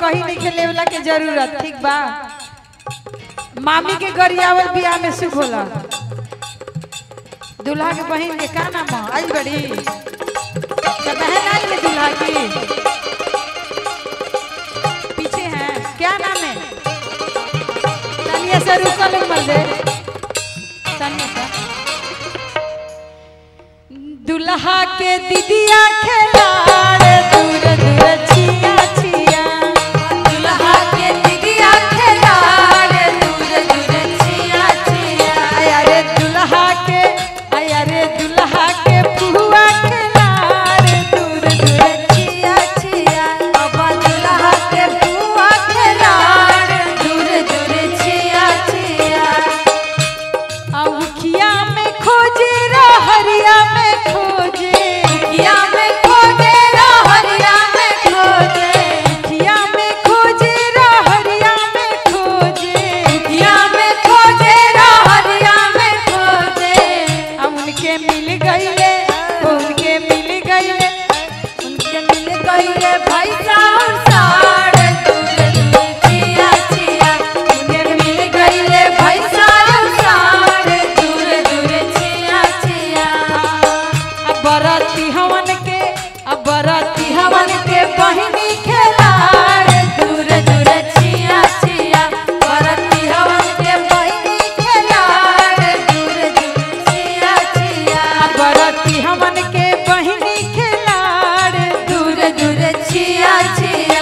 कहीं नहीं के लेवला के जरूरत ठीक बा मामी के गरियावल बियाह में सुख होला दूल्हा के बहन के का नाम है आई बड़ी क्या बहन आई है दूल्हा की पीछे है क्या नाम है तनिया से रुकल मर दे तनिया से दुल्हा के दीदिया खेलाड़ दूर दूर छिया छिया दुल्हा के दिदिया खेलाड़ दूर दूर छिया छिया आया रे दुल्हा के आया रे दुल्हा के पुआ खेलाड़ दूर दूर छिया छिया अब दुल्हा के बुआ खेलाड़ दूर दूर छिया छिया औखिया में खोजे रहरिया में खोजे किया में खोजे रहरिया में खोजे औखिया में खोजे रहरिया में खोजे किया में खोजे रहरिया में खोजे अब उनके मिल गईले उनके मिल गईले उनके मिल गईले भैसा और साड़ दूर दूर छिया छिया उनके मिल गईले भैसा और साड़ दूर दूर छिया छिया अब बराती हवन के अब बराती हवन के बहिनी खेलाड़ दूर दूर छिया छिया बरती हवन के बहिनी खेलाड़ दूर दूर छिया छिया अब बराती हमन के बहिनी खिलाड़ दूर दूर छिया छिया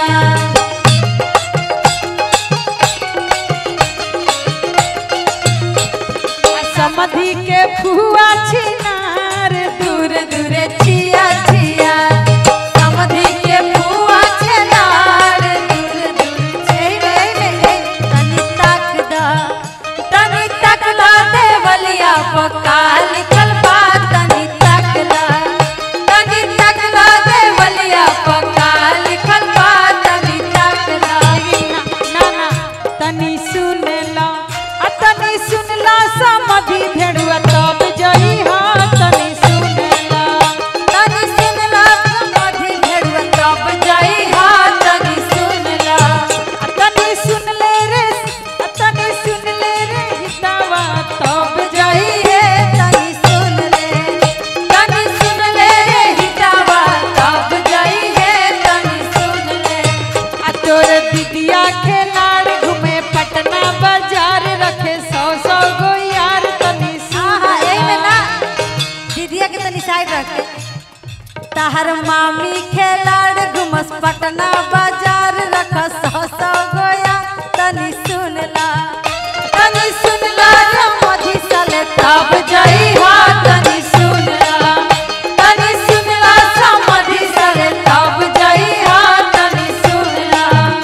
समधि के फुआ छिनार दूर दूर छिया छिया समधि के बुआ छेलाड़ दूर दूर छिया तनी तक दा तनी तक दा देवलिया पका लिखल बा तनी तक दा तनी तक दा देवलिया पका लिखल बा तनी तक दा ना ना तनी सुन ला आ तनी सुन ला समधि भेड़ुआ तब जई हा तनी सुन ला तनी सुन ला समधि भेड़ुआ तब जाई हा तनी सुन ला आ तनी सुन ले रे आ तनी सुन ले रे हितावा तब जाई है तनी सुन ले तनी सुन ले रे हितावा तब जाई है तनी सुन ले आ तोर दीदिया खेलाड़ घूमे पटना बाजार रखे सौ सौ गो यार तनी आहा सुन एही में ला। ना दीदिया के तनी साइड रख ताहर मामी खेलाड़ घुमस पटना बाजार रख सौ सौ गोया तनी सुन ला तनी सुन ला रे मधी सले तब जाई हा तनी सुन ला तनी सुन ला समधी सले तब जाई हा तनी सुन ला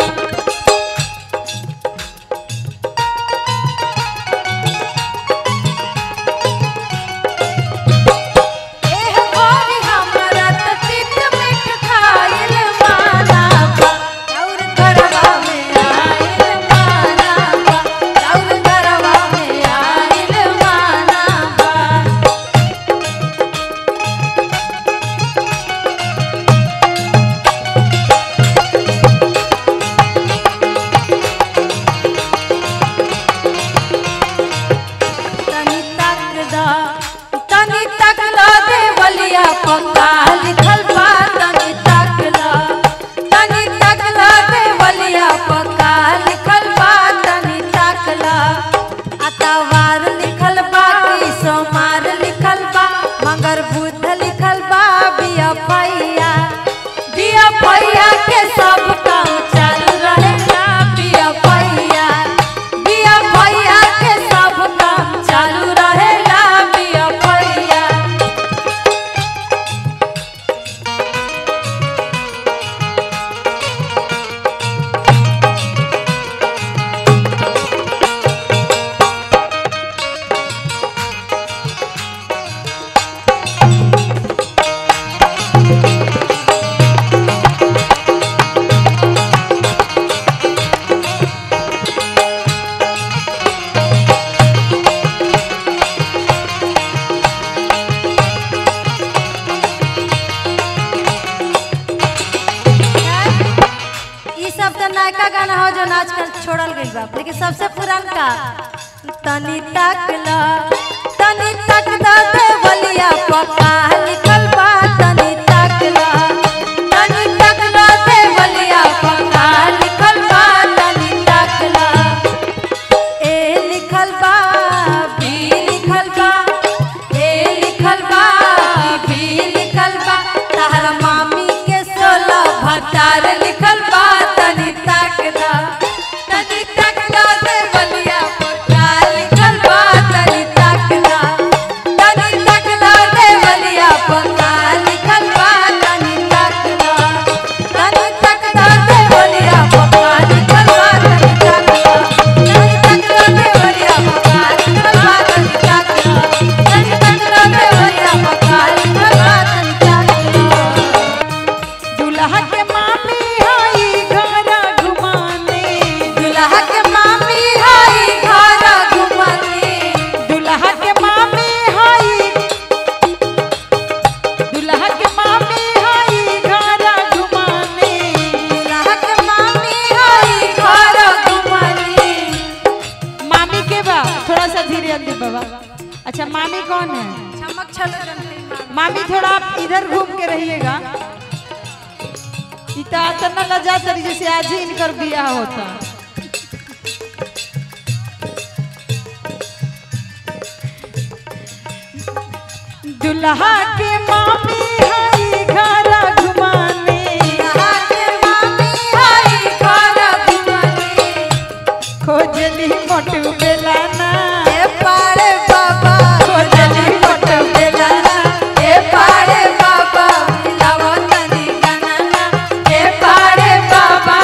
एह गोरी हमरा त तीत मीठ खाइल माना बा और घर नयका गाना हो जो आजकल छोड़ल गई बा लेकिन सबसे पुरानका तनी तकला तनी तक दा देवलिया पका लिखल बा तनी तकला तनी तक दा देवलिया पका लिखल बा तनी तकला ए लिखल बा बी लिखल बा ए लिखल बा बी लिखल बा तार मामी के सोलह भतार लिखल बा तनी तकदा तनी तकदा दे बलिया पोता लिखल बा तनी तकदा तनी तकदा दे बलिया पोता लिखल बा तनी तकदा तनी तकदा दे बलिया पोता लिखल बा तनी तकदा तनी तकदा दे बलिया पोता लिखल बा तनी तकदा तनी तकदा दे बलिया पोता लिखल बा तनी तकदा दुल्हा के मामी आई घरा घुमाने दुल्हा के मामी हाई घरा घुमाने दुल्हा के मामी आई दुल्हा के मामी आई घरा घुमाने दुल्हा के मामी हाई घरा घुमाने मामी के बा थोड़ा सा धीरे अंदर बाबा अच्छा मामी कौन है चमक छल मामी थोड़ा आप इधर घूम के रहिएगा इता तना लजा तरी जैसे आज ही इनकर बियाह होता दुल्हा के मामी आई घरा घुमाने दुल्हा के मामी हाई घरा घुमाने खोजली मोटू बेलाना ए पाड़े बाबा खोजली फोटो बेलाना ए पाड़े बाबा मिलावो तनी गनना ए पाड़े बाबा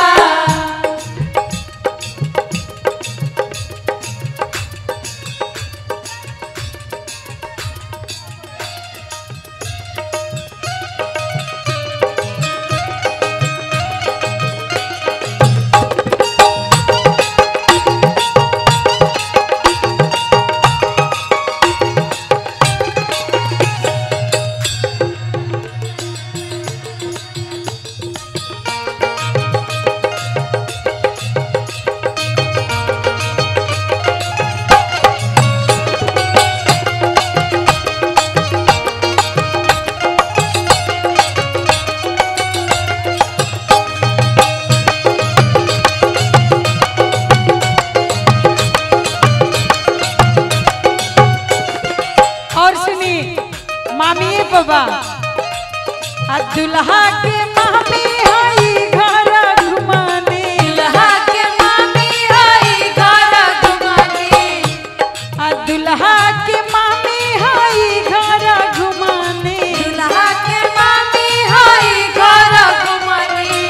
और सुनी मामी बाबा आ दुल्हा के मामी आई घरा घुमाने दुल्हा के मामी हाई घरा घुमाने आ दुल्हा के मामी आई घरा घुमाने दुल्हा के मामी हाई घरा घुमाने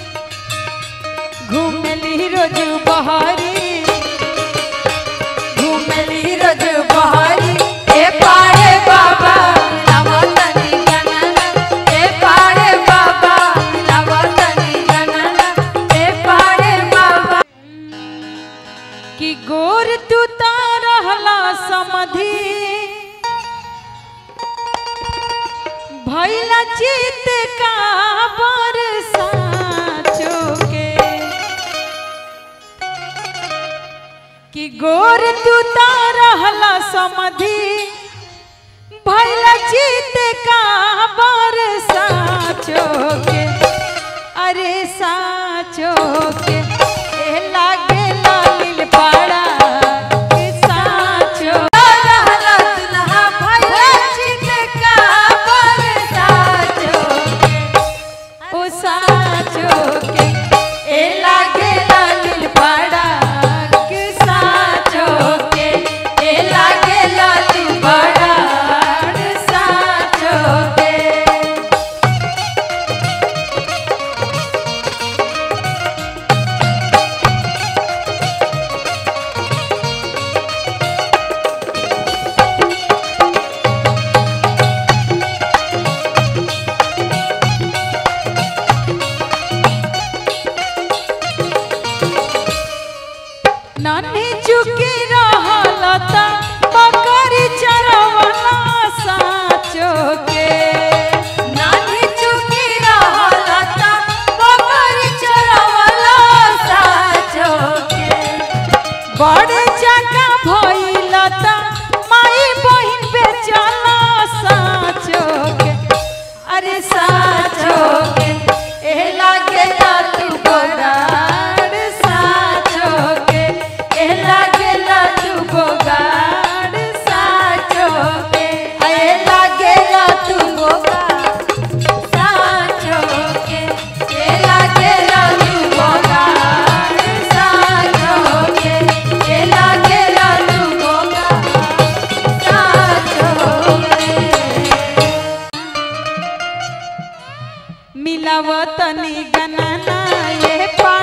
घूमली रोज बहरी घुमली रोज बहरी ए पाड़े बाबा मिलावो तनी गनना ए पाड़े बाबा मिलावो तनी गनना ए पाड़े बाबा कि गोर तू रहला समधि भैला चित का बरसा चोके कि गोर तू रहला समधि भैला चित का बरसा चोके अरे साचो के ए लागे लालिल पाड़ा के साचो रहला दुल्हा भैया चित का बरसा चोके ओ साचो के ए लागे लालिल पाड़ा के साचो के ए लागे लालिल पाड़ा के साचो के नानी चुकी रहलता बकरी चरवला साचो के नानी चुकी रहला ता बकरी चरवला मिलाव तनी गणना ये पा